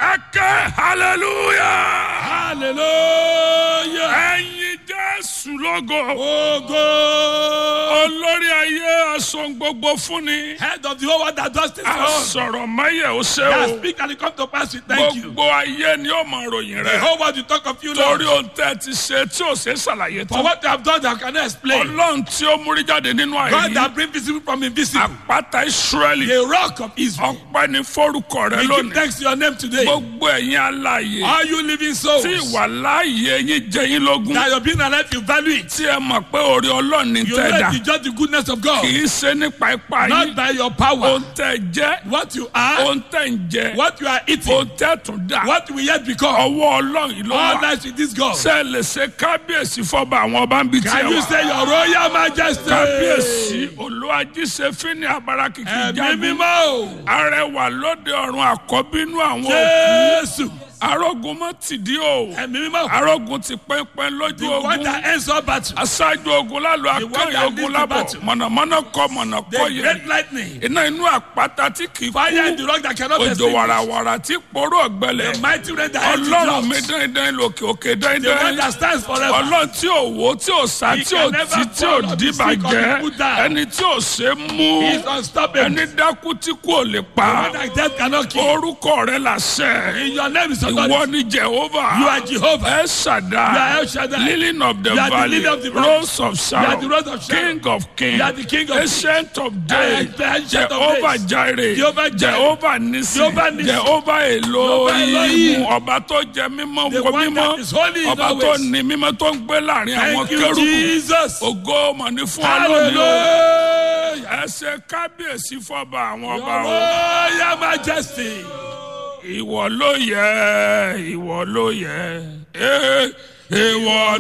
ẹ̀kẹ́ hallelujah. hallelujah. ẹ̀yin jésù lógo. Ogo. olórí ayé aṣọ gbogbo fúnni. Head of the whole world that does things for us. asọ̀rọ̀ mayẹ̀ ó ṣe That o. speak and it come to pass, we thank you. gbogbo ayé ni ó mọ ròyìn The rẹ̀. whole world will talk of you, Lord. torí ohun tẹ́ ti ṣe tí ò ṣe é ṣàlàyé For tán. what you have done, I cannot explain. ọlọ́run tí ó múrí jáde nínú God àìrí. that bring visible from invisible. àpáta israẹli. The rock of Israel. ọpẹ́ ni fórúkọ rẹ We give lónìí. thanks to your name today. gbogbo ẹ̀yin alààyè. All you living souls. tí ìwà láàyè yín jẹ yín lógún. That you're being alive, you value it. tí ẹ mọ̀ pé orí ọlọ́run ní You tẹ̀ dà. let the judge the goodness of God. kì í ṣe nípa ipá Not yín. by your power. ohun tẹ́ jẹ́. What you are. ohun tẹ́ ń jẹ. What you are eating. ohun tẹ́ tún dà. What we yet become. ọwọ́ ọlọ́run yìí ló All wà. lies with this God. ṣé ẹ lè ṣe kábíyèsí fọba àwọn ọba ń bi Can tiẹ̀ you wá. say your royal majesty? kábíyèsí olúwajíṣe fínni abara kìkì Ẹ̀mí jagun. mímọ́ o. arẹwà lóde ọ̀run àkọ́bínú àwọn òkú. Jésù. arógun mọ́ tìdí o. Ẹ̀mí mímọ́. arógun ti pẹ́ńpẹ́ lójú The one ogun. that ends all battle. aṣáájú ogun lálọ́ The one akẹ́yìn that ogun leads the lábọ̀ battle. mọ̀nàmọ́ná kọ mọ̀nà The kọ yẹn great lightning. iná inú àpáta tí kì í Fire in kú the rock that cannot be òjò extinguished. wàràwàrà tí poró ọ̀gbẹ́lẹ̀ The mighty rain that ends ọlọ́run mi the drought. dáindáin lòkè òkè The one dáindáin that stands forever. ọlọ́run tí ò wó tí ò sá He tí ò can never tí tí ò fall or be sick or be dìbàjẹ́ put down. ẹni tí ò ṣe mú He is unstoppable. ẹni dákú tí kò lè The pa one that death cannot kill. orúkọ rẹ làṣẹ In your name is ìwọ authority. ni jehova You are Jehovah. ẹ You are ṣàdá El Shaddai. lily of the You are the valley lily of the valley. rose of You are the sharon rose of Sharon. king of kings You are the king of ancient of days the ancient of jehovah days. jireh Jehovah Jireh. jehovah nisi Jehovah Nissi. jehovah elohim Elohim. ọba tó jẹ mímọ́ The wọ one mímọ́ that is holy in ọba always. tó ní mímọ́ tó ń gbé láàrin àwọn Thank you, kérúbù Jesus. ògo mà ní fún ọ lónìí o Hallelujah. ẹ ṣe kábíyèsí fọba àwọn Your ọba o royal majesty. ìwọ ló yẹ ìwọ ló yẹ ẹ ìwọ